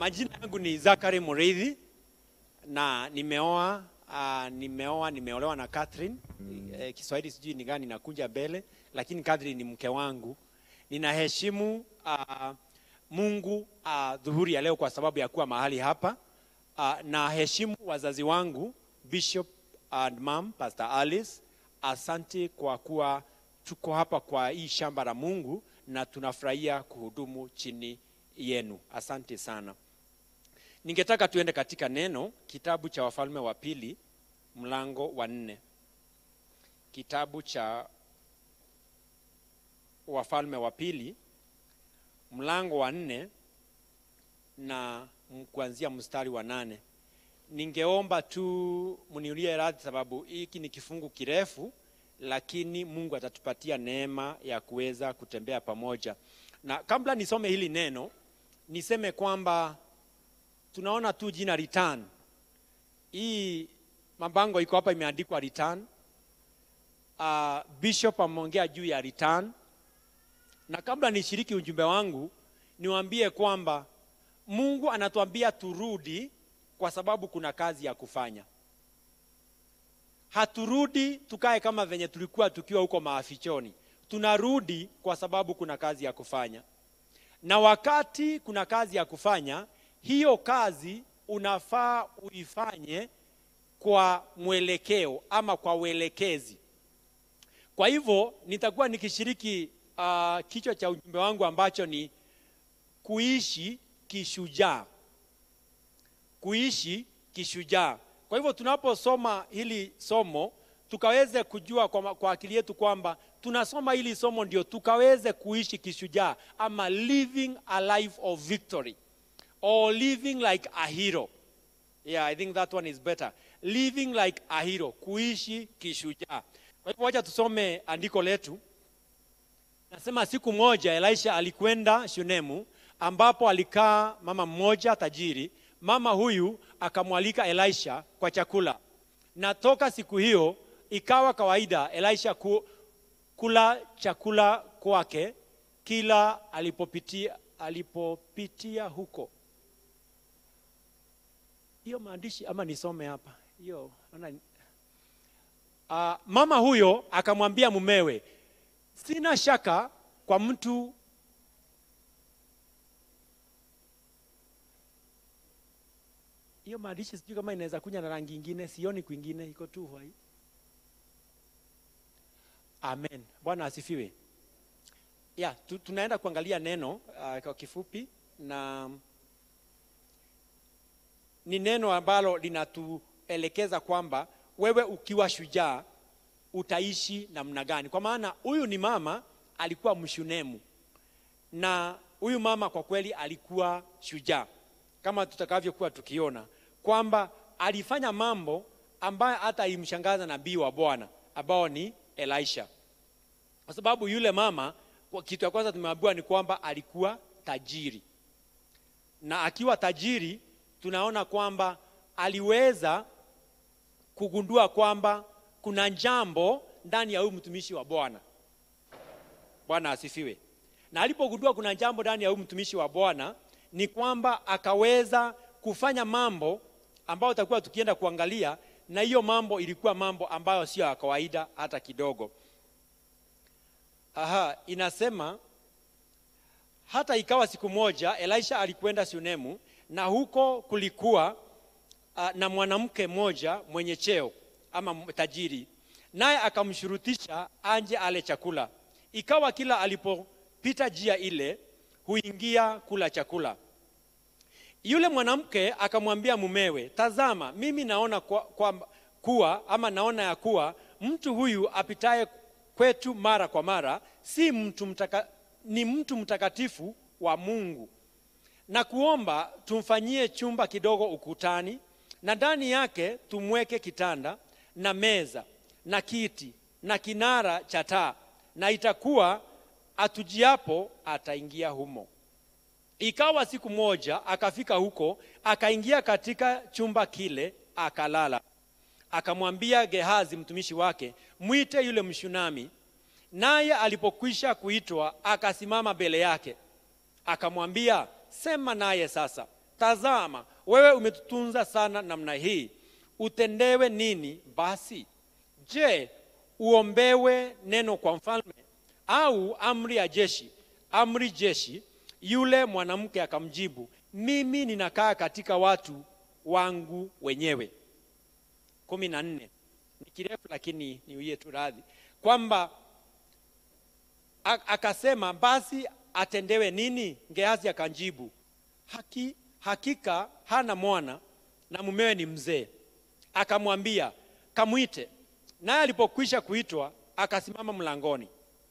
Majina yangu ni Zakari Mureithi na nimeoa uh, nimeoa nimeolewa na Catherine. Eh, Kiswahili sijui ni gani nakuja mbele, lakini Catherine ni mke wangu. Ninaheshimu uh, Mungu uh, dhuhuri ya leo kwa sababu ya kuwa mahali hapa. Uh, na heshimu wazazi wangu Bishop and Mom Pastor Alice. Asante kwa kuwa tuko hapa kwa hii shamba la Mungu na tunafurahia kuhudumu chini yenu. Asante sana. Ningetaka tuende katika neno kitabu cha Wafalme wa Pili mlango wa nne. Kitabu cha Wafalme wa Pili mlango wa nne na m- kuanzia mstari wa nane. Ningeomba tu mniulie radhi, sababu hiki ni kifungu kirefu, lakini Mungu atatupatia neema ya kuweza kutembea pamoja. Na kabla nisome hili neno, niseme kwamba tunaona tu jina return. Hii mabango iko hapa imeandikwa return. Uh, Bishop ameongea juu ya return, na kabla nishiriki ujumbe wangu, niwaambie kwamba Mungu anatuambia turudi kwa sababu kuna kazi ya kufanya. Haturudi tukae kama venye tulikuwa tukiwa huko maafichoni. Tunarudi kwa sababu kuna kazi ya kufanya, na wakati kuna kazi ya kufanya, hiyo kazi unafaa uifanye kwa mwelekeo ama kwa uelekezi. Kwa hivyo nitakuwa nikishiriki uh, kichwa cha ujumbe wangu ambacho ni kuishi kishujaa, kuishi kishujaa. Kwa hivyo tunaposoma hili somo tukaweze kujua kwa, kwa akili yetu kwamba tunasoma hili somo ndio tukaweze kuishi kishujaa ama living a life of victory or living like a hero. Yeah, I think that one is better. Living like a hero, kuishi kishujaa. Kwa hivyo wacha tusome andiko letu. Nasema siku moja Elisha alikwenda Shunemu ambapo alikaa mama mmoja tajiri. Mama huyu akamwalika Elisha kwa chakula, na toka siku hiyo ikawa kawaida Elisha ku, kula chakula kwake kila alipopitia, alipopitia huko. Hiyo maandishi ama nisome hapa hiyo naona Uh, mama huyo akamwambia mumewe, sina shaka kwa mtu hiyo maandishi sijui kama inaweza kuja na rangi ingine, sioni kwingine, iko tu hai. Amen. Bwana asifiwe. Ya, tu, tunaenda kuangalia neno uh, kwa kifupi na ni neno ambalo linatuelekeza kwamba wewe ukiwa shujaa utaishi namna gani? Kwa maana huyu ni mama alikuwa mshunemu, na huyu mama kwa kweli alikuwa shujaa, kama tutakavyokuwa tukiona kwamba alifanya mambo ambayo hata ilimshangaza nabii wa Bwana ambao ni Elisha, kwa sababu yule mama, kwa kitu ya kwanza tumeambiwa ni kwamba alikuwa tajiri, na akiwa tajiri tunaona kwamba aliweza kugundua kwamba kuna jambo ndani ya huyu mtumishi wa Bwana. Bwana asifiwe. Na alipogundua kuna jambo ndani ya huyu mtumishi wa Bwana, ni kwamba akaweza kufanya mambo ambayo tutakuwa tukienda kuangalia, na hiyo mambo ilikuwa mambo ambayo sio ya kawaida hata kidogo. Aha, inasema hata ikawa siku moja Elisha alikwenda Shunemu, na huko kulikuwa uh, na mwanamke mmoja mwenye cheo ama tajiri, naye akamshurutisha anje ale chakula. Ikawa kila alipopita njia ile huingia kula chakula. Yule mwanamke akamwambia mumewe, tazama, mimi naona kwa, kwa, kuwa ama naona ya kuwa mtu huyu apitaye kwetu mara kwa mara si mtu mtaka, ni mtu mtakatifu wa Mungu, na kuomba tumfanyie chumba kidogo ukutani na ndani yake tumweke kitanda na meza na kiti na kinara cha taa, na itakuwa atujiapo ataingia humo. Ikawa siku moja akafika huko, akaingia katika chumba kile, akalala. Akamwambia Gehazi mtumishi wake, mwite yule Mshunami. Naye alipokwisha kuitwa, akasimama mbele yake, akamwambia, sema naye sasa. tazama wewe umetutunza sana namna hii utendewe nini basi je uombewe neno kwa mfalme au amri ya jeshi amri jeshi yule mwanamke akamjibu mimi ninakaa katika watu wangu wenyewe kumi na nne ni kirefu lakini niuie tu radhi kwamba a- akasema basi atendewe nini gehazi akanjibu haki, hakika hana mwana na mumewe ni mzee akamwambia kamwite naye alipokwisha kuitwa akasimama mlangoni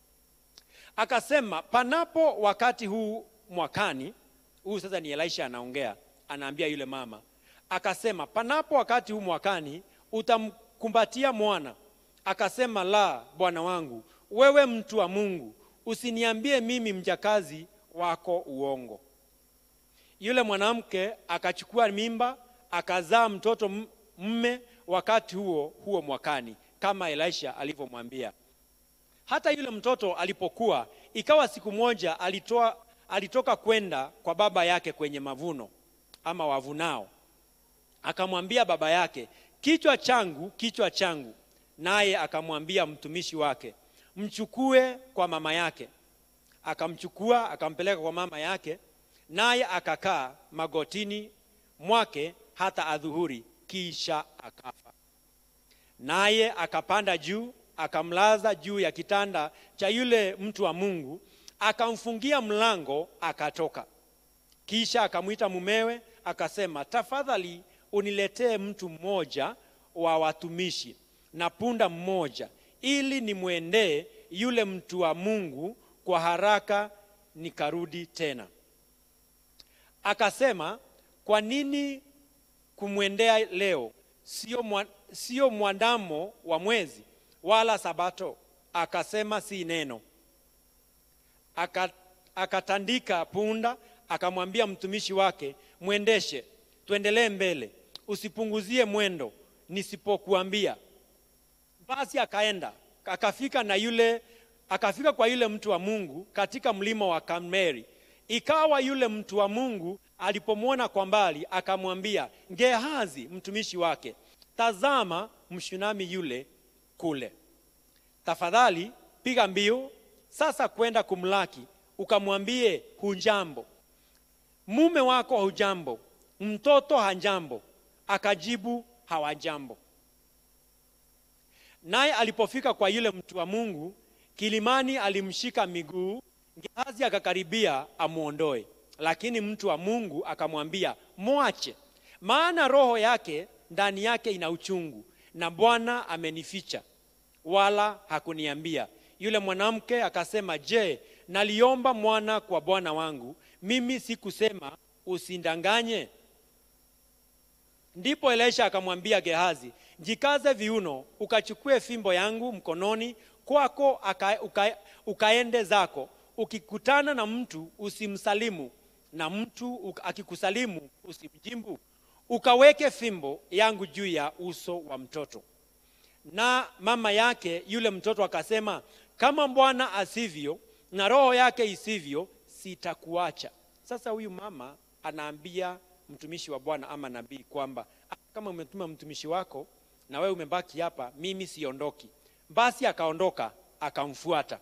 akasema panapo wakati huu mwakani huu sasa ni elisha anaongea anaambia yule mama akasema panapo wakati huu mwakani utamkumbatia mwana akasema la bwana wangu wewe mtu wa mungu usiniambie mimi mjakazi wako uongo yule mwanamke akachukua mimba akazaa mtoto m- mme wakati huo huo mwakani kama elisha alivyomwambia hata yule mtoto alipokuwa ikawa siku moja alitoa, alitoka kwenda kwa baba yake kwenye mavuno ama wavunao akamwambia baba yake kichwa changu kichwa changu naye akamwambia mtumishi wake mchukue kwa mama yake akamchukua akampeleka kwa mama yake naye akakaa magotini mwake hata adhuhuri kisha akafa naye akapanda juu akamlaza juu ya kitanda cha yule mtu wa mungu akamfungia mlango akatoka kisha akamwita mumewe akasema tafadhali uniletee mtu mmoja wa watumishi na punda mmoja ili nimwendee yule mtu wa mungu kwa haraka nikarudi tena akasema kwa nini kumwendea leo sio, mwa, sio mwandamo wa mwezi wala sabato akasema si neno Aka, akatandika punda akamwambia mtumishi wake mwendeshe tuendelee mbele usipunguzie mwendo nisipokuambia basi akaenda akafika na yule akafika kwa yule mtu wa mungu katika mlima wa kameri ikawa yule mtu wa mungu alipomwona kwa mbali akamwambia gehazi mtumishi wake tazama mshunami yule kule tafadhali piga mbio sasa kwenda kumlaki ukamwambie hujambo mume wako hujambo mtoto hajambo akajibu hawajambo naye alipofika kwa yule mtu wa mungu kilimani alimshika miguu gehazi akakaribia amwondoe lakini mtu wa mungu akamwambia mwache maana roho yake ndani yake ina uchungu na bwana amenificha wala hakuniambia yule mwanamke akasema je naliomba mwana kwa bwana wangu mimi sikusema usindanganye ndipo elisha akamwambia gehazi jikaze viuno ukachukue fimbo yangu mkononi kwako aka, uka, ukaende zako ukikutana na mtu usimsalimu na mtu uka- akikusalimu usimjimbu ukaweke fimbo yangu juu ya uso wa mtoto na mama yake yule mtoto akasema kama bwana asivyo na roho yake isivyo sitakuacha sasa huyu mama anaambia mtumishi wa bwana ama nabii kwamba "Ah, kama umetuma mtumishi wako na wewe umebaki hapa mimi siondoki basi akaondoka akamfuata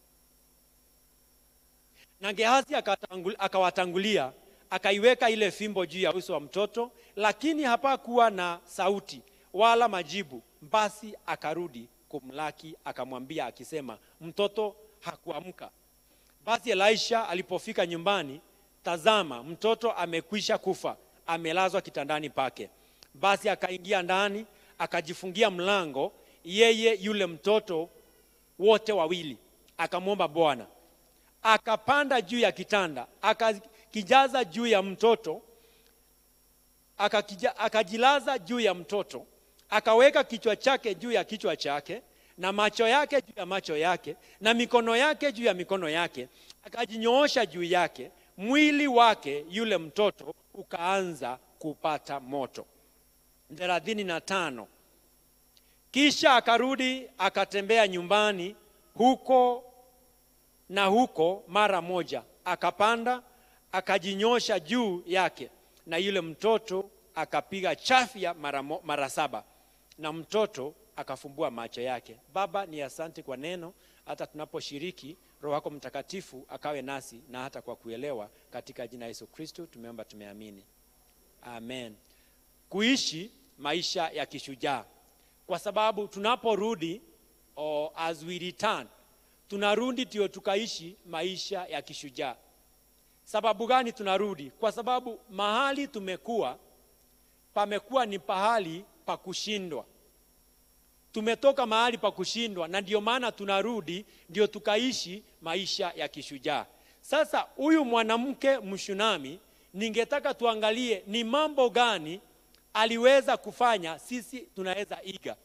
na gehazi akatangul- akawatangulia akaiweka ile fimbo juu ya uso wa mtoto lakini hapakuwa na sauti wala majibu basi akarudi kumlaki akamwambia akisema mtoto hakuamka basi elisha alipofika nyumbani tazama mtoto amekwisha kufa amelazwa kitandani pake basi akaingia ndani akajifungia mlango yeye yule mtoto wote wawili akamwomba bwana akapanda juu ya kitanda akakijaza juu ya mtoto akakija, akajilaza juu ya mtoto akaweka kichwa chake juu ya kichwa chake na macho yake juu ya macho yake na mikono yake juu ya mikono yake akajinyoosha juu yake mwili wake yule mtoto ukaanza kupata moto thelathini na tano kisha akarudi akatembea nyumbani huko na huko mara moja akapanda akajinyosha juu yake na yule mtoto akapiga chafya mara, mo- mara saba na mtoto akafumbua macho yake. Baba, ni asante kwa neno, hata tunaposhiriki Roho wako Mtakatifu akawe nasi na hata kwa kuelewa, katika jina la Yesu Kristo tumeomba, tumeamini, amen. Kuishi maisha ya kishujaa, kwa sababu tunaporudi or as we return, tunarudi ndio tukaishi maisha ya kishujaa. Sababu gani tunarudi? Kwa sababu mahali tumekuwa pamekuwa ni pahali pa kushindwa. Tumetoka mahali pa kushindwa, na ndio maana tunarudi ndio tukaishi maisha ya kishujaa. Sasa huyu mwanamke Mshunami, ningetaka tuangalie ni mambo gani aliweza kufanya, sisi tunaweza iga.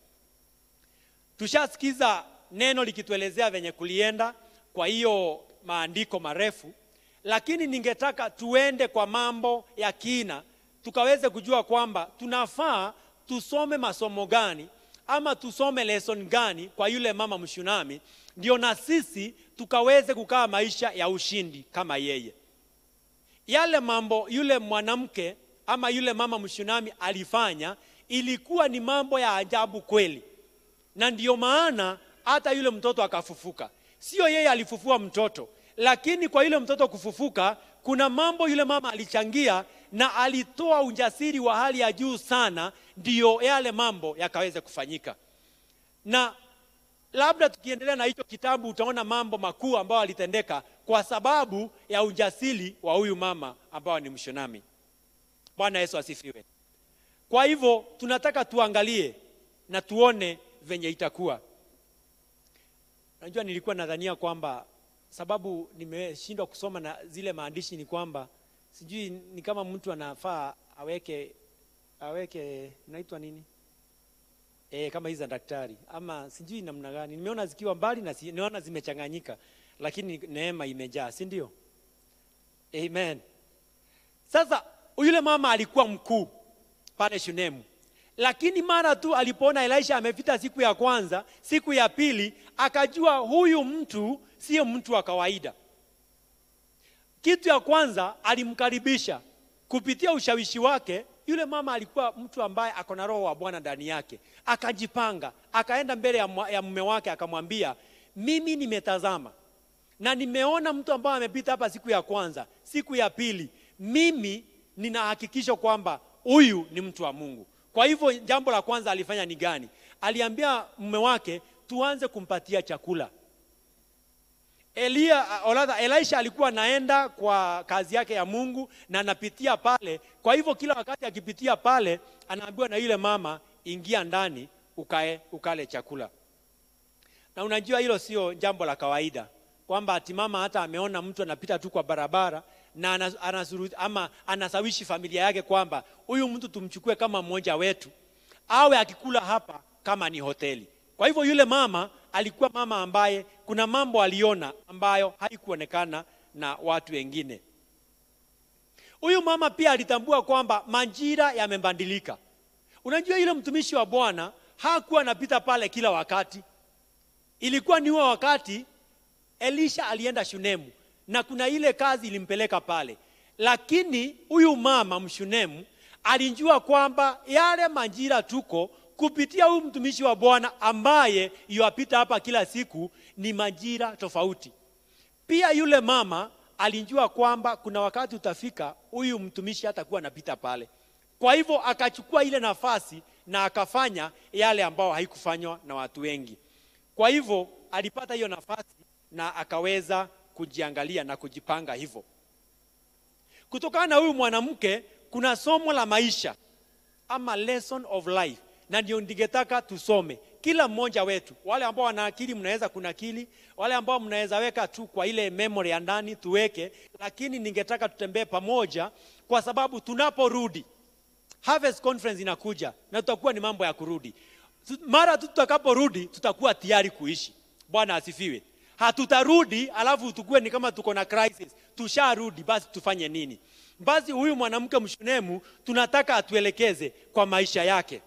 Tushasikiza neno likituelezea venye kulienda, kwa hiyo maandiko marefu, lakini ningetaka tuende kwa mambo ya kina, tukaweze kujua kwamba tunafaa tusome masomo gani ama tusome lesson gani kwa yule mama Mshunami, ndio na sisi tukaweze kukaa maisha ya ushindi kama yeye. Yale mambo yule mwanamke ama yule mama Mshunami alifanya ilikuwa ni mambo ya ajabu kweli na ndiyo maana hata yule mtoto akafufuka. Sio yeye alifufua mtoto, lakini kwa yule mtoto kufufuka, kuna mambo yule mama alichangia na alitoa ujasiri wa hali ya juu sana, ndiyo yale mambo yakaweze kufanyika. Na labda tukiendelea na hicho kitabu, utaona mambo makuu ambayo alitendeka kwa sababu ya ujasiri wa huyu mama ambao ni Mshunami. Bwana Yesu asifiwe. Kwa hivyo tunataka tuangalie na tuone venye itakuwa. Najua nilikuwa nadhania kwamba sababu nimeshindwa kusoma na zile maandishi ni kwamba sijui ni kama mtu anafaa aweke aweke naitwa nini e, kama hizi za daktari ama sijui namna gani. Nimeona zikiwa mbali na si, naona zimechanganyika, lakini neema imejaa, si ndio? Amen. Sasa yule mama alikuwa mkuu pale Shunemu, lakini mara tu alipoona Elisha amepita siku ya kwanza, siku ya pili, akajua huyu mtu sio mtu wa kawaida. Kitu ya kwanza alimkaribisha kupitia ushawishi wake. Yule mama alikuwa mtu ambaye ako na roho wa Bwana ndani yake, akajipanga, akaenda mbele ya, mwa- ya mume wake akamwambia, mimi nimetazama na nimeona mtu ambaye amepita hapa siku ya kwanza, siku ya pili, mimi nina hakikisho kwamba huyu ni mtu wa Mungu. Kwa hivyo jambo la kwanza alifanya ni gani? Aliambia mume wake tuanze kumpatia chakula. Elia, oladha, Elisha alikuwa anaenda kwa kazi yake ya Mungu na anapitia pale. Kwa hivyo kila wakati akipitia pale, anaambiwa na yule mama, ingia ndani ukae ukale chakula. Na unajua hilo sio jambo la kawaida, kwamba ati mama hata ameona mtu anapita tu kwa barabara na anas- anasuru, ama anasawishi familia yake kwamba huyu mtu tumchukue kama mmoja wetu, awe akikula hapa kama ni hoteli. Kwa hivyo yule mama alikuwa mama ambaye kuna mambo aliona ambayo haikuonekana na watu wengine. Huyu mama pia alitambua kwamba majira yamebadilika. Unajua yule mtumishi wa Bwana hakuwa anapita pale kila wakati. Ilikuwa ni huo wakati Elisha alienda Shunemu na kuna ile kazi ilimpeleka pale, lakini huyu mama Mshunemu alijua kwamba yale majira tuko kupitia huyu mtumishi wa Bwana ambaye yuapita hapa kila siku ni majira tofauti. Pia yule mama alijua kwamba kuna wakati utafika huyu mtumishi hatakuwa anapita pale. Kwa hivyo akachukua ile nafasi na akafanya yale ambao haikufanywa na watu wengi. Kwa hivyo alipata hiyo nafasi na akaweza kujiangalia na kujipanga hivyo. Kutokana na huyu mwanamke kuna somo la maisha ama lesson of life, na ndio ningetaka tusome kila mmoja wetu. Wale ambao wana akili mnaweza kunakili, wale ambao mnaweza weka tu kwa ile memory ya ndani tuweke, lakini ningetaka tutembee pamoja, kwa sababu tunaporudi Harvest Conference inakuja na tutakuwa ni mambo ya kurudi. Tu- Mara tu tutakaporudi tutakuwa tayari kuishi. Bwana asifiwe. Hatutarudi alafu tukue ni kama tuko na crisis. Tusharudi, basi tufanye nini? Basi huyu mwanamke Mshunemu tunataka atuelekeze kwa maisha yake.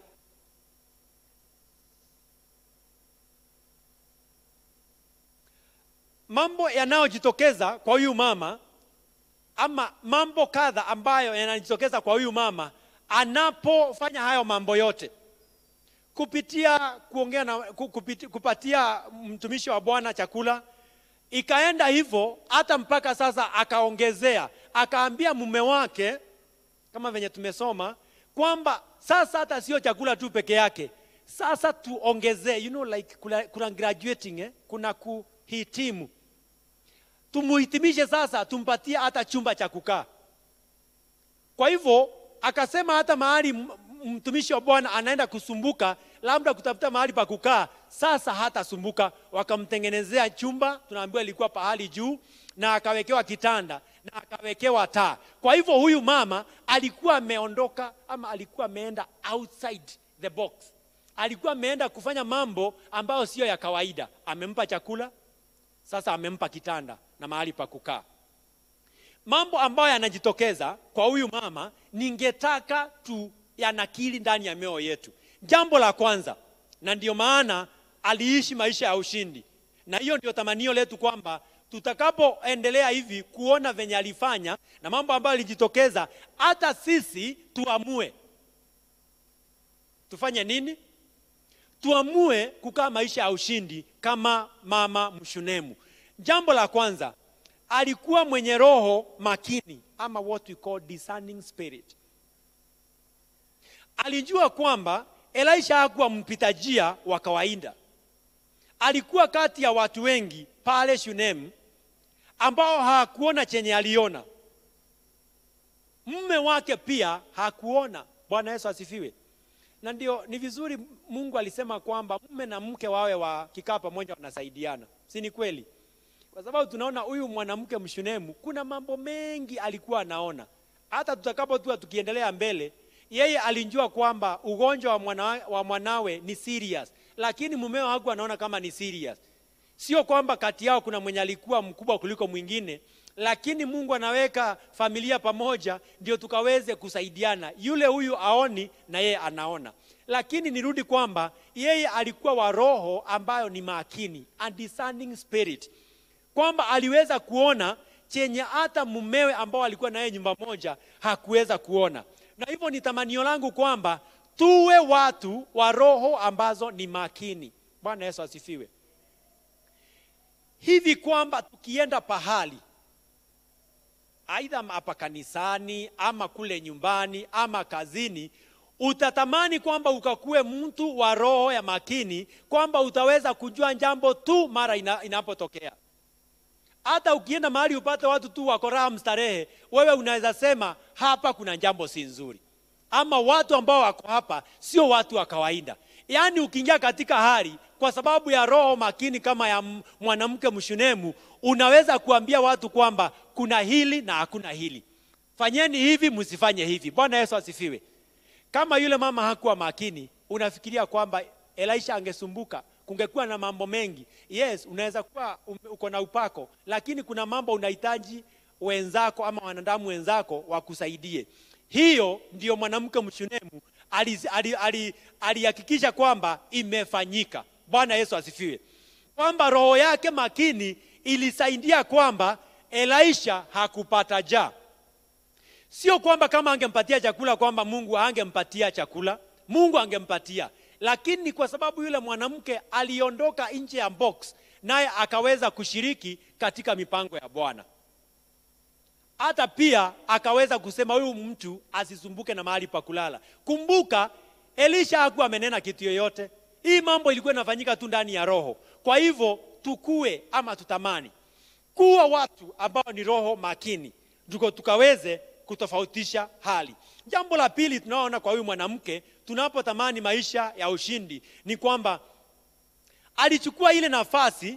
Mambo yanayojitokeza kwa huyu mama ama mambo kadha ambayo yanajitokeza kwa huyu mama anapofanya hayo mambo yote kupitia kuongea na ku- kupiti, kupatia mtumishi wa bwana chakula ikaenda hivyo hata mpaka sasa akaongezea akaambia mume wake kama venye tumesoma kwamba sasa hata sio chakula tu peke yake sasa tuongezee you know like kuna, kuna graduating eh? kuna kuhitimu tumuhitimishe sasa tumpatie hata chumba cha kukaa kwa hivyo akasema hata mahali m- m- mtumishi wa bwana anaenda kusumbuka labda kutafuta mahali pa kukaa sasa hatasumbuka wakamtengenezea chumba tunaambiwa ilikuwa pahali juu na akawekewa kitanda na akawekewa taa kwa hivyo huyu mama alikuwa ameondoka ama alikuwa ameenda outside the box alikuwa ameenda kufanya mambo ambayo siyo ya kawaida amempa chakula sasa amempa kitanda na mahali pa kukaa mambo ambayo yanajitokeza kwa huyu mama ningetaka tu yanakili ndani ya mioyo yetu jambo la kwanza na ndio maana aliishi maisha ya ushindi na hiyo ndio tamanio letu kwamba tutakapoendelea hivi kuona venye alifanya na mambo ambayo alijitokeza hata sisi tuamue tufanye nini tuamue kukaa maisha ya ushindi kama mama mshunemu jambo la kwanza alikuwa mwenye roho makini ama what we call discerning spirit alijua kwamba elisha hakuwa mpita njia wa kawaida alikuwa kati ya watu wengi pale shunemu ambao hakuona chenye aliona mme wake pia hakuona bwana yesu asifiwe na ndio ni vizuri mungu alisema kwamba mume na mke wawe wakikaa pamoja wanasaidiana si ni kweli kwa sababu tunaona huyu mwanamke mshunemu kuna mambo mengi alikuwa anaona hata tutakapotua tukiendelea mbele yeye alijua kwamba ugonjwa wa, mwana, wa mwanawe ni serious lakini mumeo hakuwa anaona kama ni serious sio kwamba kati yao kuna mwenye alikuwa mkubwa kuliko mwingine lakini mungu anaweka familia pamoja ndio tukaweze kusaidiana yule huyu aoni na yeye anaona lakini nirudi kwamba yeye alikuwa wa roho ambayo ni makini a discerning spirit kwamba aliweza kuona chenye hata mumewe ambao alikuwa naye nyumba moja hakuweza kuona na hivyo ni tamanio langu kwamba tuwe watu wa roho ambazo ni makini bwana yesu asifiwe hivi kwamba tukienda pahali aidha hapa kanisani ama kule nyumbani ama kazini utatamani kwamba ukakuwe mtu wa roho ya makini kwamba utaweza kujua jambo tu mara ina, inapotokea hata ukienda mahali upate watu tu wako raha mstarehe wewe unaweza sema hapa kuna jambo si nzuri ama watu ambao wako hapa sio watu wa kawaida yaani ukiingia katika hali kwa sababu ya roho makini kama ya m- mwanamke mshunemu unaweza kuambia watu kwamba kuna hili na hakuna hili fanyeni hivi msifanye hivi bwana yesu asifiwe kama yule mama hakuwa makini unafikiria kwamba elisha angesumbuka kungekuwa na mambo mengi yes unaweza kuwa um- uko na upako lakini kuna mambo unahitaji wenzako ama wanadamu wenzako wakusaidie hiyo ndiyo mwanamke mshunemu alihakikisha ali, ali, alihakikisha kwamba imefanyika bwana yesu asifiwe kwamba roho yake makini ilisaidia kwamba elisha hakupata jaa sio kwamba kama angempatia chakula kwamba mungu angempatia chakula mungu angempatia lakini kwa sababu yule mwanamke aliondoka nje ya box naye akaweza kushiriki katika mipango ya bwana hata pia akaweza kusema huyu mtu asisumbuke na mahali pa kulala kumbuka elisha hakuwa amenena kitu yoyote hii mambo ilikuwa inafanyika tu ndani ya roho kwa hivyo tukue ama tutamani kuwa watu ambao ni roho makini tuko tukaweze kutofautisha hali jambo la pili tunaoona kwa huyu mwanamke tunapotamani maisha ya ushindi ni kwamba alichukua ile nafasi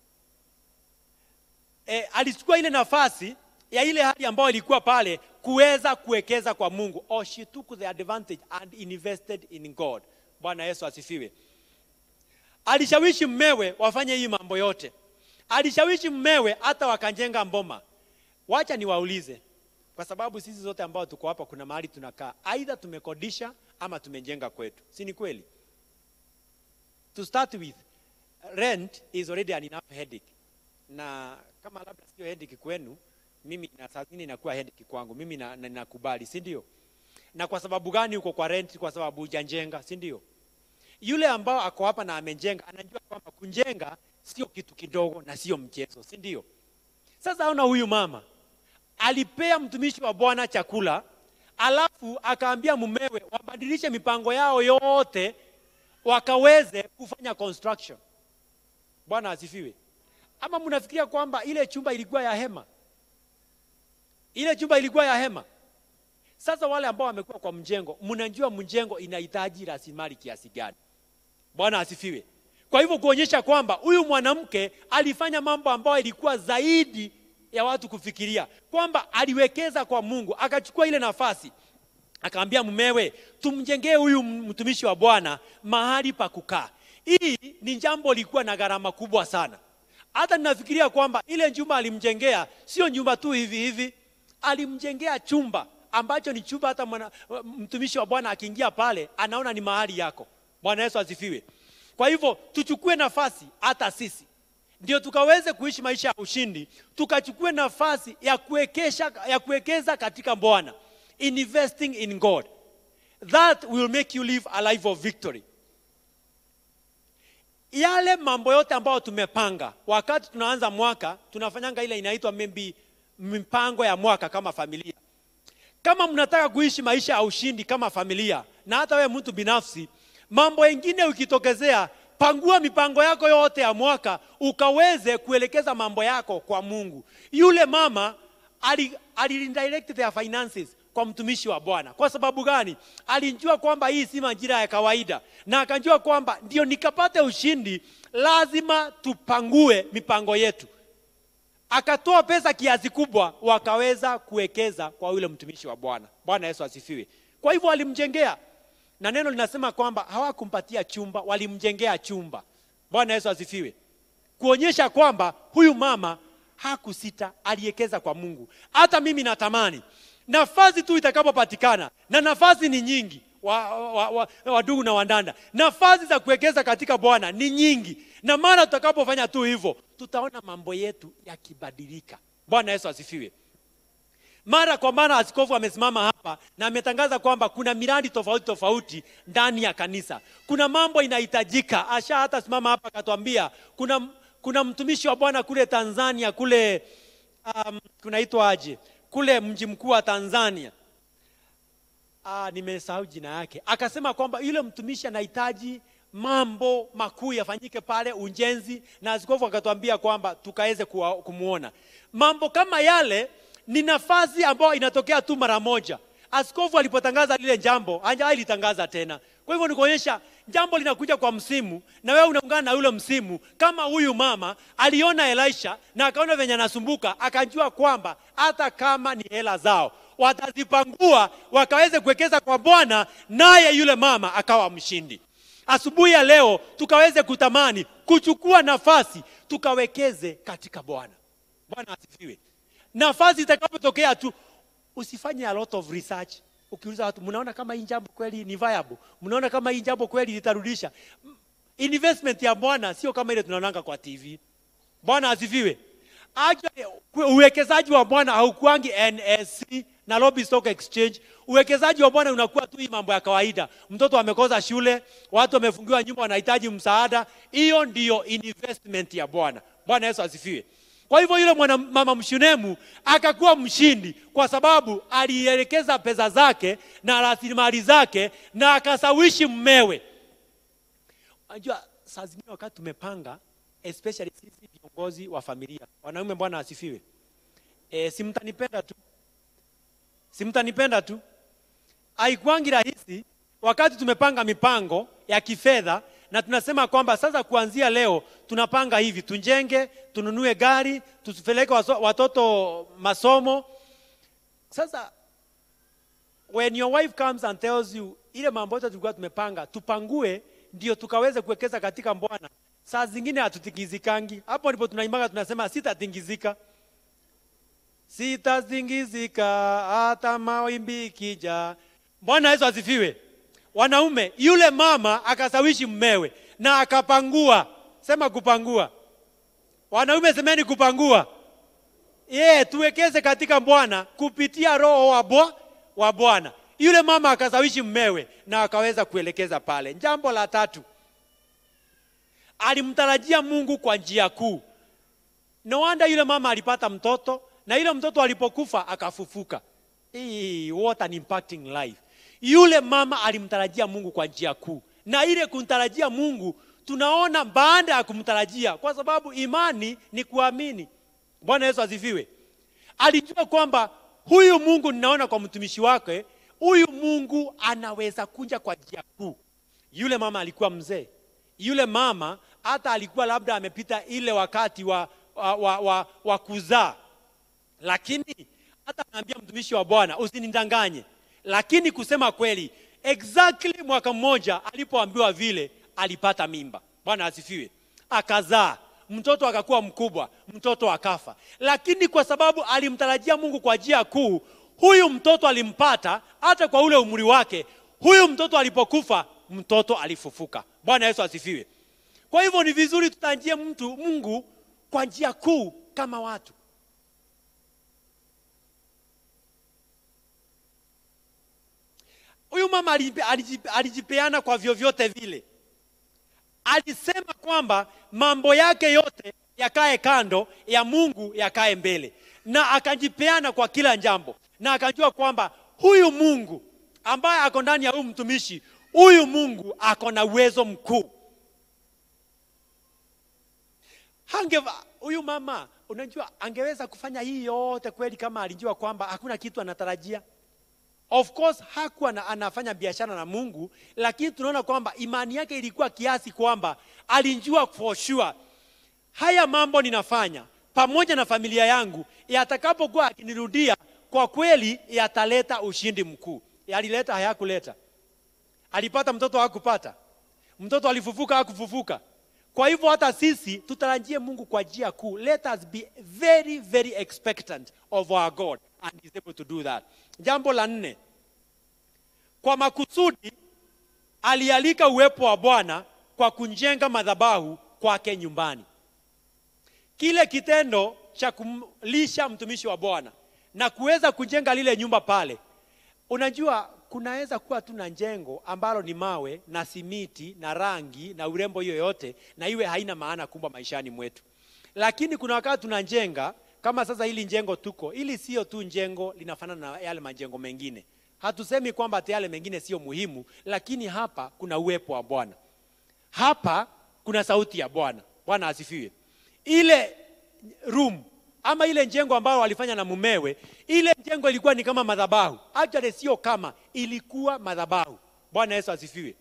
e, alichukua ile nafasi ya ile hali ambayo ilikuwa pale kuweza kuwekeza kwa mungu or she took the advantage and invested in god bwana yesu asifiwe alishawishi mmewe wafanye hii mambo yote alishawishi mmewe hata wakajenga mboma wacha niwaulize kwa sababu sisi zote ambao tuko hapa kuna mahali tunakaa aidha tumekodisha ama tumejenga kwetu si ni kweli to start with rent is already an enough headache na kama labda sio headache kwenu mimi na saa zingine inakuwa headache kwangu mimi na- na- nakubali si ndio na kwa sababu gani uko kwa rent kwa sababu hujajenga si ndio yule ambao ako hapa na amejenga anajua kwamba kujenga sio kitu kidogo na sio mchezo si ndio sasa ona huyu mama alipea mtumishi wa bwana chakula alafu akaambia mumewe wabadilishe mipango yao yote wakaweze kufanya construction bwana asifiwe ama mnafikiria kwamba ile chumba ilikuwa ya hema ile chumba ilikuwa ya hema sasa wale ambao wamekuwa kwa mjengo mnajua mjengo inahitaji rasilimali kiasi gani bwana asifiwe kwa hivyo kuonyesha kwamba huyu mwanamke alifanya mambo ambayo ilikuwa zaidi ya watu kufikiria kwamba aliwekeza kwa mungu akachukua ile nafasi akaambia mumewe tumjengee huyu mtumishi wa bwana mahali pa kukaa hii ni jambo lilikuwa na gharama kubwa sana hata ninafikiria kwamba ile nyumba alimjengea sio nyumba tu hivi hivi alimjengea chumba ambacho ni chumba hata mwana, mtumishi wa bwana akiingia pale anaona ni mahali yako bwana yesu asifiwe kwa hivyo tuchukue nafasi hata sisi ndio tukaweze kuishi maisha ya ushindi tukachukue nafasi ya kuwekesha ya kuwekeza katika bwana investing in god that will make you live a life of victory yale mambo yote ambayo tumepanga wakati tunaanza mwaka tunafanyanga ile inaitwa maybe mipango ya mwaka kama familia kama mnataka kuishi maisha ya ushindi kama familia na hata wewe mtu binafsi mambo mengine ukitokezea pangua mipango yako yote ya mwaka ukaweze kuelekeza mambo yako kwa mungu yule mama ali, ali redirect their finances kwa mtumishi wa bwana kwa sababu gani alijua kwamba hii si majira ya kawaida na akajua kwamba ndio nikapate ushindi lazima tupangue mipango yetu akatoa pesa kiasi kubwa wakaweza kuwekeza kwa yule mtumishi wa bwana bwana yesu asifiwe kwa hivyo walimjengea na neno linasema kwamba hawakumpatia chumba walimjengea chumba bwana yesu asifiwe kuonyesha kwamba huyu mama hakusita aliwekeza kwa mungu hata mimi natamani nafasi tu itakapopatikana na nafasi ni nyingi wadugu wa, wa, wa, wadugu na wandanda nafasi za kuwekeza katika bwana ni nyingi na mara tutakapofanya tu hivyo tutaona mambo yetu yakibadilika bwana yesu asifiwe mara kwa mara askofu amesimama hapa na ametangaza kwamba kuna miradi tofauti tofauti ndani ya kanisa kuna mambo inahitajika asha hata simama hapa akatuambia kuna kuna mtumishi wa bwana kule tanzania kule um, kunaitwa aje kule mji mkuu wa tanzania ah, nimesahau jina yake akasema kwamba yule mtumishi anahitaji mambo makuu yafanyike pale ujenzi na askofu akatuambia kwamba tukaweze kuwa- kumwona mambo kama yale ni nafasi ambayo inatokea tu mara moja askofu alipotangaza lile jambo hajalitangaza tena kwa hivyo ni kuonyesha jambo linakuja kwa msimu na wewe unaungana na yule msimu kama huyu mama aliona elisha na akaona venye anasumbuka akajua kwamba hata kama ni hela zao watazipangua wakaweze kuwekeza kwa bwana naye yule mama akawa mshindi asubuhi ya leo tukaweze kutamani kuchukua nafasi tukawekeze katika bwana bwana asifiwe nafasi itakapotokea tu usifanye a lot of research ukiuliza watu mnaona kama hii jambo kweli ni viable mnaona kama hii jambo kweli litarudisha M- investment ya bwana sio kama ile tunaonanga kwa tv bwana asifiwe Actually, kwe- uwekezaji wa bwana haukuangi nsc nairobi stock exchange uwekezaji wa bwana unakuwa tu hii mambo ya kawaida mtoto amekosa shule watu wamefungiwa nyumba wanahitaji msaada hiyo ndiyo investment ya bwana bwana yesu asifiwe kwa hivyo yule mwana mama mshunemu akakuwa mshindi kwa sababu alielekeza pesa zake na rasilimali zake na akasawishi mmewe unajua saa zingine wakati tumepanga especially sisi viongozi wa familia wanaume bwana asifiwe e, simtanipenda tu simtanipenda tu haikuangi rahisi wakati tumepanga mipango ya kifedha na tunasema kwamba sasa kuanzia leo tunapanga hivi tujenge tununue gari tupeleke waso- watoto masomo sasa when your wife comes and tells you ile mambo yote tulikuwa tumepanga tupangue ndio tukaweze kuwekeza katika bwana saa zingine hatutingizikangi hapo ndipo tunaimbaga tunasema sitatingizika sitatingizika hata mawimbi ikija bwana yesu asifiwe wanaume yule mama akasawishi mmewe na akapangua sema kupangua wanaume semeni kupangua ye tuwekeze katika bwana kupitia roho wa bwa wa bwana yule mama akasawishi mmewe na akaweza kuelekeza pale jambo la tatu alimtarajia mungu kwa njia kuu no wonder yule mama alipata mtoto na yule mtoto alipokufa akafufuka Hii, what an impacting life yule mama alimtarajia mungu kwa njia kuu na ile kumtarajia mungu tunaona baada ya kumtarajia kwa sababu imani ni kuamini bwana yesu asifiwe alijua kwamba huyu mungu ninaona kwa mtumishi wake huyu mungu anaweza kuja kwa njia kuu yule mama alikuwa mzee yule mama hata alikuwa labda amepita ile wakati wa, wa, wa, wa, wa kuzaa lakini hata anaambia mtumishi wa bwana usinidanganye lakini kusema kweli exactly mwaka mmoja alipoambiwa vile alipata mimba bwana asifiwe akazaa mtoto akakuwa mkubwa mtoto akafa lakini kwa sababu alimtarajia mungu kwa njia kuu huyu mtoto alimpata hata kwa ule umri wake huyu mtoto alipokufa mtoto alifufuka bwana yesu asifiwe kwa hivyo ni vizuri tutanjie mtu mungu kwa njia kuu kama watu huyu mama alijipe- alijipe- alijipeana kwa vyovyote vile alisema kwamba mambo yake yote yakae kando ya mungu yakae mbele na akajipeana kwa kila jambo na akajua kwamba huyu mungu ambaye ako ndani ya huyu mtumishi huyu mungu ako na uwezo mkuu hange huyu mama unajua angeweza kufanya hii yote kweli kama alijua kwamba hakuna kitu anatarajia of course hakuwa na, anafanya biashara na mungu lakini tunaona kwamba imani yake ilikuwa kiasi kwamba alijua for sure haya mambo ninafanya pamoja na familia yangu yatakapokuwa akinirudia kwa kweli yataleta ushindi mkuu yalileta hayakuleta alipata mtoto hakupata mtoto alifufuka hakufufuka kwa hivyo hata sisi tutarajie mungu kwa njia kuu let us be very very expectant of our god and he is able to do that jambo la nne kwa makusudi alialika uwepo wa bwana kwa kujenga madhabahu kwake nyumbani kile kitendo cha kumlisha mtumishi wa bwana na kuweza kujenga lile nyumba pale unajua kunaweza kuwa tu na jengo ambalo ni mawe na simiti na rangi na urembo hiyo yote na iwe haina maana kubwa maishani mwetu lakini kuna wakati tunajenga kama sasa hili jengo tuko ili sio tu jengo linafanana na yale majengo mengine hatusemi kwamba hata yale mengine sio muhimu lakini hapa kuna uwepo wa bwana hapa kuna sauti ya bwana bwana asifiwe ile room ama ile jengo ambayo walifanya na mumewe ile jengo ilikuwa ni kama madhabahu actually sio kama ilikuwa madhabahu bwana yesu asifiwe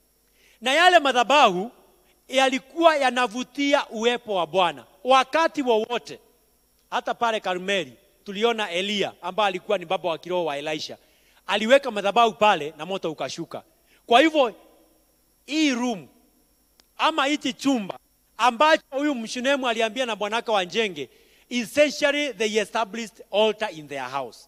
na yale madhabahu yalikuwa yanavutia uwepo wa bwana wakati wowote hata pale karmeli tuliona eliya ambaye alikuwa ni baba wa kiroho wa elisha aliweka madhabahu pale na moto ukashuka kwa hivyo hii room ama hichi chumba ambacho huyu mshunemu aliambia na bwanaka wa njenge essentially they established altar in their house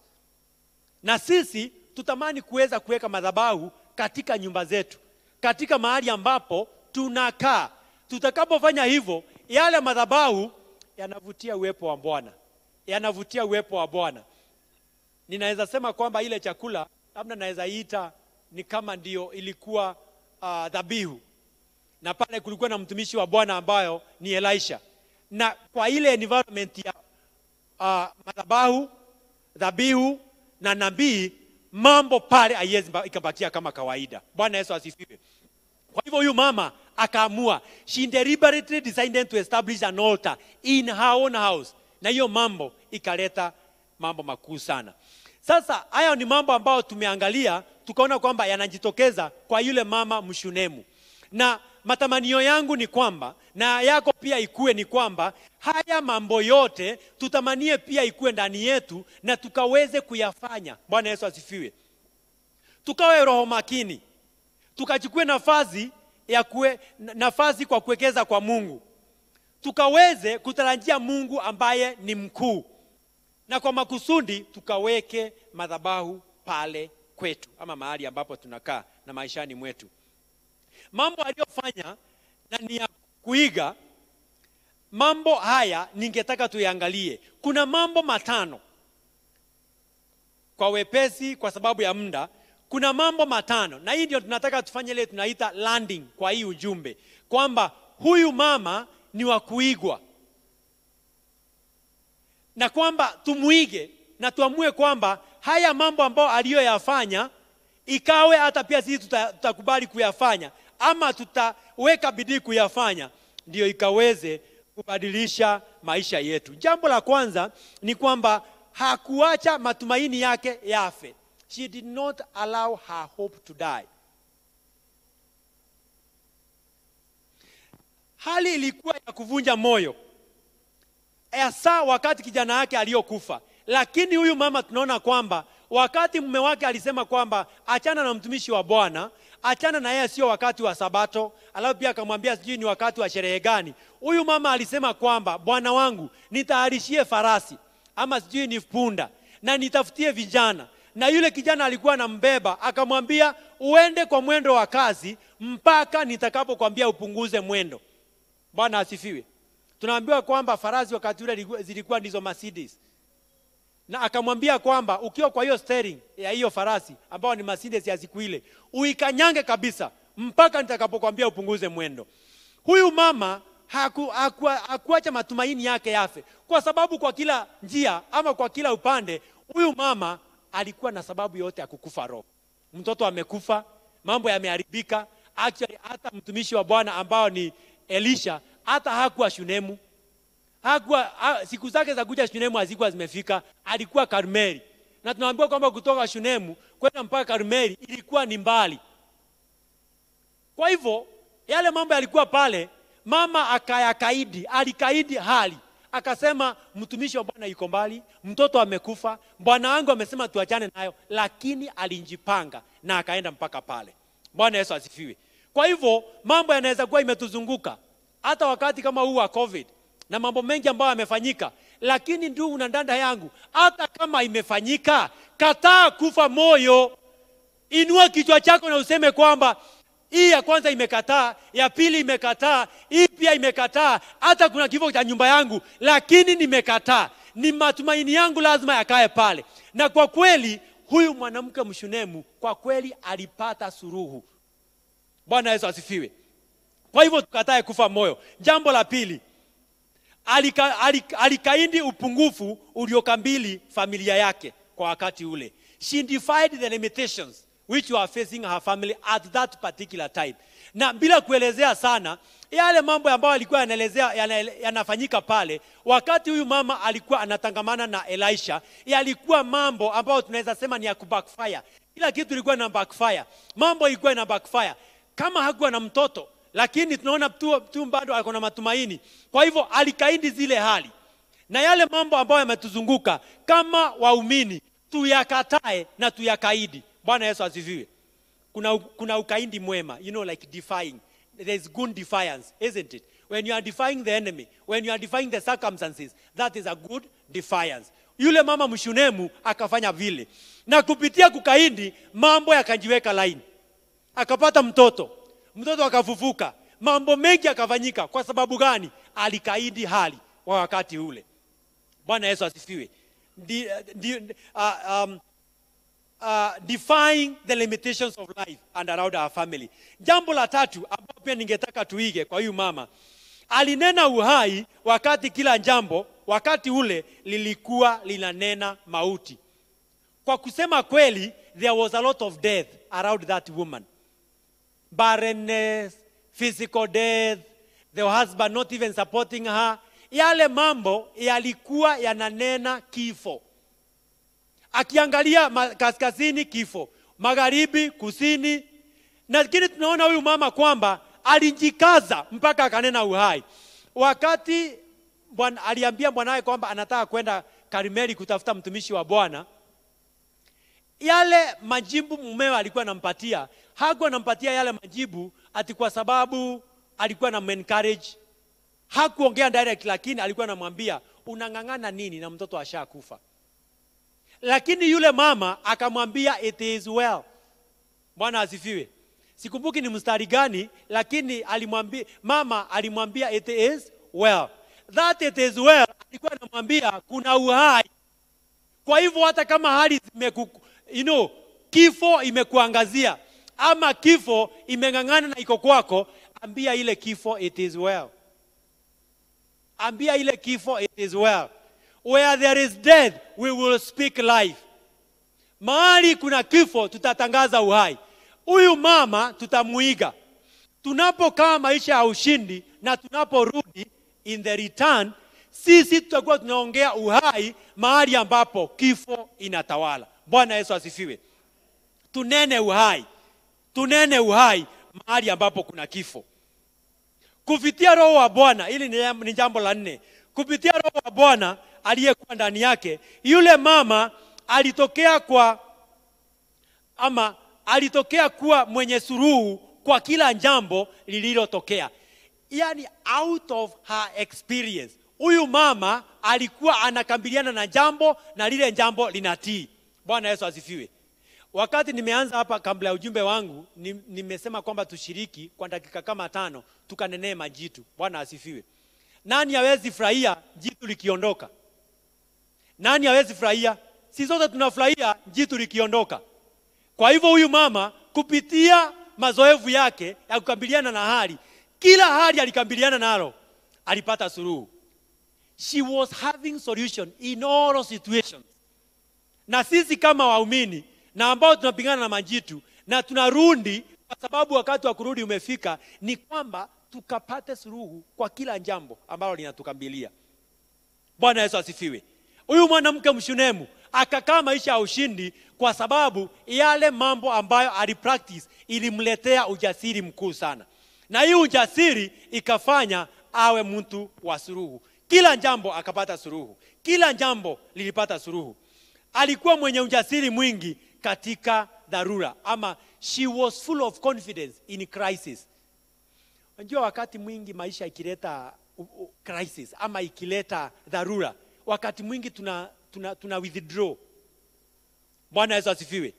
na sisi tutamani kuweza kuweka madhabahu katika nyumba zetu katika mahali ambapo tunakaa tutakapofanya hivyo yale madhabahu yanavutia uwepo wa bwana yanavutia uwepo wa bwana ninaweza sema kwamba ile chakula labda naweza ita ni kama ndio ilikuwa uh, dhabihu na pale kulikuwa na mtumishi wa bwana ambayo ni elisha na kwa ile environment ya uh, madhabahu dhabihu na nabii mambo pale haiwezi ikabakia kama kawaida bwana yesu asifiwe kwa hivyo huyu mama akaamua she deliberately decided to establish an altar in her own house na hiyo mambo ikaleta mambo makuu sana sasa haya ni mambo ambayo tumeangalia tukaona kwamba yanajitokeza kwa yule mama mshunemu na matamanio yangu ni kwamba na yako pia ikuwe ni kwamba haya mambo yote tutamanie pia ikuwe ndani yetu na tukaweze kuyafanya bwana yesu asifiwe tukawe roho makini tukachukue nafasi ya kue, nafasi kwa kuwekeza kwa mungu tukaweze kutarajia mungu ambaye ni mkuu na kwa makusudi tukaweke madhabahu pale kwetu ama mahali ambapo tunakaa na maishani mwetu mambo aliyofanya na ni ya kuiga mambo haya ningetaka tuyaangalie kuna mambo matano kwa wepesi kwa sababu ya muda kuna mambo matano na hii ndio tunataka tufanye ile tunaita landing kwa hii ujumbe kwamba huyu mama ni wa kuigwa na kwamba tumuige na tuamue kwamba haya mambo ambayo aliyoyafanya ikawe hata pia sisi tuta- tutakubali kuyafanya ama tutaweka bidii kuyafanya ndio ikaweze kubadilisha maisha yetu jambo la kwanza ni kwamba hakuacha matumaini yake yafe she did not allow her hope to die hali ilikuwa ya kuvunja moyo hasa wakati kijana wake aliyokufa lakini huyu mama tunaona kwamba wakati mume wake alisema kwamba achana na mtumishi wa bwana achana na yeye sio wakati wa sabato alafu pia akamwambia sijui ni wakati wa sherehe gani huyu mama alisema kwamba bwana wangu nitayarishie farasi ama sijui ni punda na nitafutie vijana na yule kijana alikuwa anambeba akamwambia uende kwa mwendo wa kazi mpaka nitakapokwambia upunguze mwendo bwana asifiwe tunaambiwa kwamba farasi wakati ule zilikuwa- zilikuwa ndizo Mercedes na akamwambia kwamba ukiwa kwa hiyo steering ya hiyo farasi ambao ni Mercedes ya siku ile uikanyange kabisa mpaka nitakapokwambia upunguze mwendo huyu mama haku, haku, hakuacha matumaini yake yafe kwa sababu kwa kila njia ama kwa kila upande huyu mama alikuwa na sababu yote ya kukufa roho mtoto amekufa mambo yameharibika actually hata mtumishi wa bwana ambao ni elisha hata hakuwa shunemu hakuwa ha, siku zake za kuja shunemu hazikuwa zimefika alikuwa karmeli na tunaambiwa kwamba kutoka shunemu kwenda mpaka karmeli ilikuwa ni mbali kwa hivyo yale mambo yalikuwa pale mama akayakaidi alikaidi hali akasema mtumishi wa bwana yuko mbali mtoto amekufa bwana wangu amesema tuachane nayo lakini alinjipanga na akaenda mpaka pale bwana yesu asifiwe kwa hivyo mambo yanaweza kuwa imetuzunguka hata wakati kama huu wa covid na mambo mengi ambayo yamefanyika lakini ndugu na dada yangu hata kama imefanyika kataa kufa moyo inua kichwa chako na useme kwamba hii ya kwanza imekataa ya pili imekataa hii pia imekataa hata kuna kifo cha nyumba yangu lakini nimekataa ni matumaini yangu lazima yakae pale na kwa kweli huyu mwanamke mshunemu kwa kweli alipata suruhu bwana yesu asifiwe kwa hivyo tukatae kufa moyo jambo la pili alika, alika, alikaindi upungufu uliokambili familia yake kwa wakati ule she defied the limitations which were facing her family at that particular time na bila kuelezea sana yale mambo ambayo alikuwa yanaelezea yana- yanafanyika pale wakati huyu mama alikuwa anatangamana na elisha yalikuwa mambo ambayo tunaweza sema ni ya kubackfire kila kitu ilikuwa na backfire mambo ilikuwa ina backfire kama hakuwa na mtoto lakini tunaona tu, tu bado ako na matumaini kwa hivyo alikaidi zile hali na yale mambo ambayo yametuzunguka kama waumini tuyakatae na tuyakaidi bwana yesu asifiwe kuna, kuna ukaidi mwema you know like defying there is good defiance isn't it when you are defying the enemy when you are defying the circumstances that is a good defiance yule mama mshunemu akafanya vile na kupitia kukaidi mambo yakajiweka laini akapata mtoto mtoto akafufuka mambo mengi yakafanyika kwa sababu gani alikaidi hali wa wakati ule bwana yesu asifiwe Di, di, uh, um, uh, defying the limitations of life and around our family jambo la tatu ambapo pia ningetaka tuige kwa huyu mama alinena uhai wakati kila jambo wakati ule lilikuwa linanena mauti kwa kusema kweli there was a lot of death around that woman barrenness physical death the husband not even supporting her yale mambo yalikuwa yananena kifo akiangalia ma- kaskazini kifo magharibi kusini lakini tunaona huyu mama kwamba alijikaza mpaka akanena uhai wakati bwana, aliambia bwanawe kwamba anataka kwenda karimeli kutafuta mtumishi wa bwana yale majibu mumewe alikuwa anampatia hakuwa anampatia yale majibu ati kwa sababu alikuwa na encourage hakuongea direct lakini alikuwa anamwambia unang'ang'ana nini na mtoto ashakufa lakini yule mama akamwambia it is well bwana asifiwe sikumbuki ni mstari gani lakini alimwambia mama alimwambia it is well that it is well alikuwa anamwambia kuna uhai kwa hivyo hata kama hali zimeku, you know, kifo imekuangazia ama kifo imeng'ang'ana na iko kwako ambia ile kifo it is well ambia ile kifo it is well where there is death we will speak life mahali kuna kifo tutatangaza uhai huyu mama tutamuiga tunapokaa maisha ya ushindi na tunaporudi in the return sisi tutakuwa tunaongea uhai mahali ambapo kifo inatawala bwana yesu asifiwe tunene uhai tunene uhai mahali ambapo kuna kifo kupitia roho wa bwana hili ni jam- ni jambo la nne kupitia roho wa bwana aliyekuwa ndani yake yule mama alitokea kwa ama alitokea kuwa mwenye suruhu kwa kila jambo lililotokea yani out of her experience huyu mama alikuwa anakabiliana na jambo na lile jambo linatii bwana yesu asifiwe wakati nimeanza hapa kabla ya ujumbe wangu ni- nimesema kwamba tushiriki kwa dakika kama tano tukanenee majitu bwana asifiwe nani hawezi furahia jitu likiondoka nani hawezi furahia si zote tunafurahia jitu likiondoka kwa hivyo huyu mama kupitia mazoevu yake ya kukabiliana na hali kila hali alikabiliana nalo alipata suluhu she was having solution in all situations na sisi kama waumini na ambao tunapingana na majitu na tunarudi kwa sababu wakati wa kurudi umefika ni kwamba tukapate suluhu kwa kila jambo ambalo linatukabilia bwana yesu asifiwe huyu mwanamke mshunemu akakaa maisha ya ushindi kwa sababu yale mambo ambayo alipractice ilimletea ujasiri mkuu sana na hii ujasiri ikafanya awe mtu wa suruhu kila jambo akapata suruhu kila jambo lilipata suruhu alikuwa mwenye ujasiri mwingi katika dharura ama she was full of confidence in crisis unajua wakati mwingi maisha ikileta u- u- crisis ama ikileta dharura wakati mwingi tuna, tuna, tuna withdraw bwana yesu asifiwe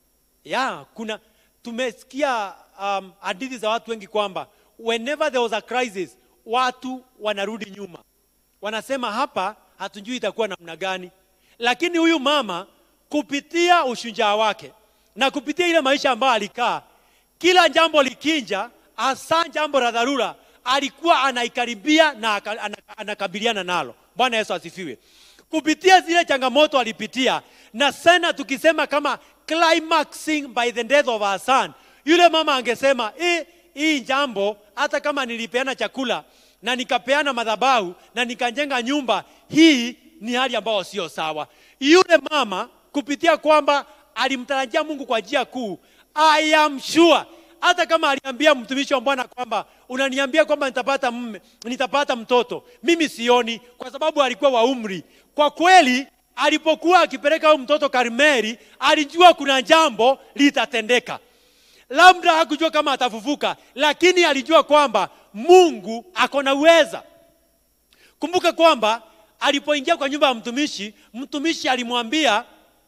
ya kuna tumesikia um, hadithi za watu wengi kwamba whenever there was a crisis watu wanarudi nyuma wanasema hapa hatujui itakuwa namna gani lakini huyu mama kupitia ushujaa wake na kupitia ile maisha ambayo alikaa kila jambo likinja hasa jambo la dharura alikuwa anaikaribia na aka- ana- anakabiliana nalo bwana yesu asifiwe kupitia zile changamoto alipitia na sana tukisema kama climaxing by the death of our son yule mama angesema "Eh, hii jambo hata kama nilipeana chakula na nikapeana madhabahu na nikajenga nyumba hii ni hali ambayo sio sawa yule mama kupitia kwamba alimtarajia mungu kwa njia kuu i am sure hata kama aliambia mtumishi wa bwana kwamba unaniambia kwamba nitapata mme nitapata mtoto mimi sioni kwa sababu alikuwa wa umri kwa kweli alipokuwa akipeleka huyu mtoto karmeri alijua kuna jambo litatendeka labda hakujua kama atafufuka lakini alijua kwamba mungu ako na uweza kumbuka kwamba alipoingia kwa nyumba ya mtumishi mtumishi alimwambia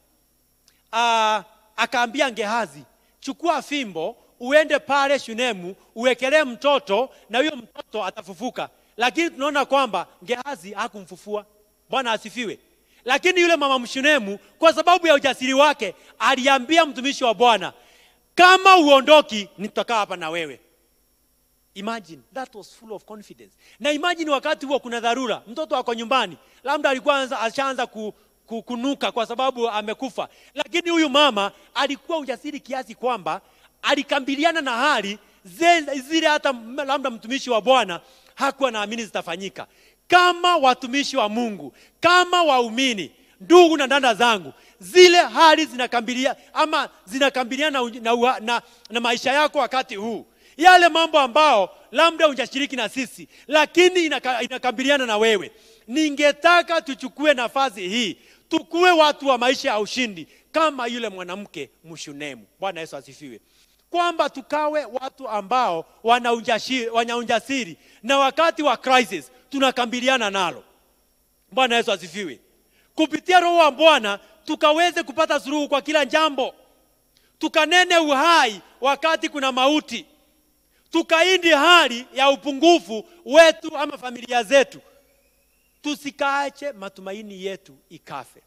uh, akaambia Gehazi, chukua fimbo uende pale Shunemu uwekelee mtoto na huyo mtoto atafufuka. Lakini tunaona kwamba Gehazi hakumfufua. Bwana asifiwe. Lakini yule mama Mshunemu kwa sababu ya ujasiri wake aliambia mtumishi wa Bwana, kama uondoki, nitakaa hapa na wewe. Imagine that was full of confidence. Na imagine wakati huo kuna dharura, mtoto ako nyumbani, labda alikuwa anza- ashaanza ku, ku, kunuka kwa sababu amekufa, lakini huyu mama alikuwa ujasiri kiasi kwamba alikambiliana na hali ze- zile hata m- labda mtumishi wa Bwana hakuwa naamini zitafanyika. Kama watumishi wa Mungu, kama waumini, ndugu na dada zangu, zile hali zinakambilia ama zinakambiliana na, uj- na, uha- na, na maisha yako wakati huu yale mambo ambao labda hujashiriki na sisi lakini inaka, inakabiliana na wewe ningetaka tuchukue nafasi hii tukuwe watu wa maisha ya ushindi kama yule mwanamke mshunemu bwana yesu asifiwe kwamba tukawe watu ambao wana ujasiri, wana ujasiri na wakati wa crisis tunakabiliana nalo bwana yesu asifiwe kupitia roho wa bwana tukaweze kupata suluhu kwa kila jambo tukanene uhai wakati kuna mauti tukaindi hali ya upungufu wetu ama familia zetu tusikaache matumaini yetu ikafe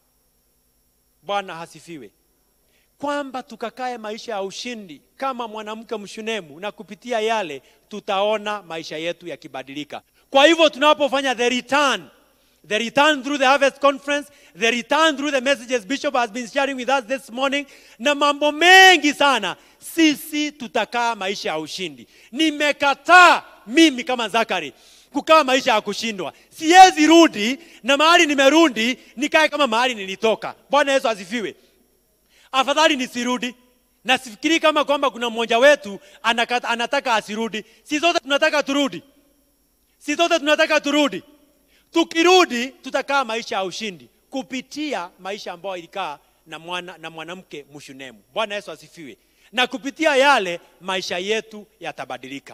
bwana hasifiwe kwamba tukakae maisha ya ushindi kama mwanamke mshunemu na kupitia yale tutaona maisha yetu yakibadilika kwa hivyo tunapofanya the return the return through the harvest conference the return through the messages bishop has been sharing with us this morning na mambo mengi sana sisi tutakaa maisha ya ushindi nimekataa mimi kama zakari kukaa maisha ya kushindwa siwezi rudi na mahali nimerudi nikae kama mahali nilitoka bwana yesu asifiwe afadhali nisirudi na sifikiri kama kwamba kuna mmoja wetu anakata, anataka asirudi si zote tunataka turudi si zote tunataka turudi tukirudi tutakaa maisha ya ushindi kupitia maisha ambayo ilikaa na mwana na mwanamke mshunemu bwana yesu asifiwe na kupitia yale maisha yetu yatabadilika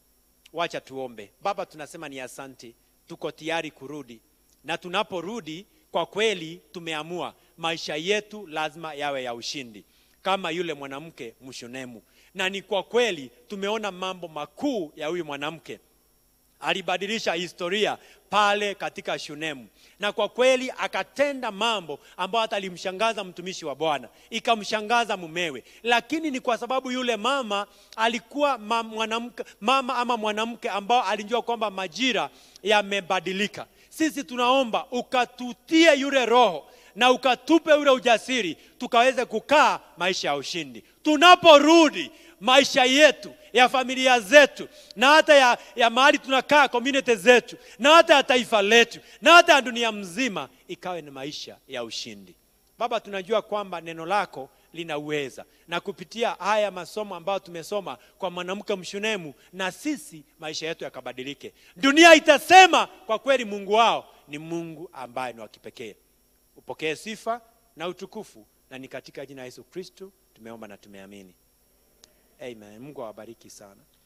wacha tuombe baba tunasema ni asante tuko tayari kurudi na tunaporudi kwa kweli tumeamua maisha yetu lazima yawe ya ushindi kama yule mwanamke mshunemu na ni kwa kweli tumeona mambo makuu ya huyu mwanamke alibadilisha historia pale katika shunemu na kwa kweli akatenda mambo ambayo hata alimshangaza mtumishi wa bwana ikamshangaza mumewe lakini ni kwa sababu yule mama alikuwa ma- mwanamke mama ama mwanamke ambao alijua kwamba majira yamebadilika sisi tunaomba ukatutie yule roho na ukatupe ule ujasiri tukaweze kukaa maisha ya ushindi tunaporudi maisha yetu ya familia zetu na hata ya, ya mahali tunakaa community zetu na hata ya taifa letu na hata ya dunia mzima ikawe ni maisha ya ushindi baba tunajua kwamba neno lako linauweza na kupitia haya masomo ambayo tumesoma kwa mwanamke mshunemu na sisi maisha yetu yakabadilike dunia itasema kwa kweli mungu wao ni mungu ambaye ni wa kipekee upokee sifa na utukufu na ni katika jina la yesu kristu tumeomba na tumeamini amen mungu awabariki sana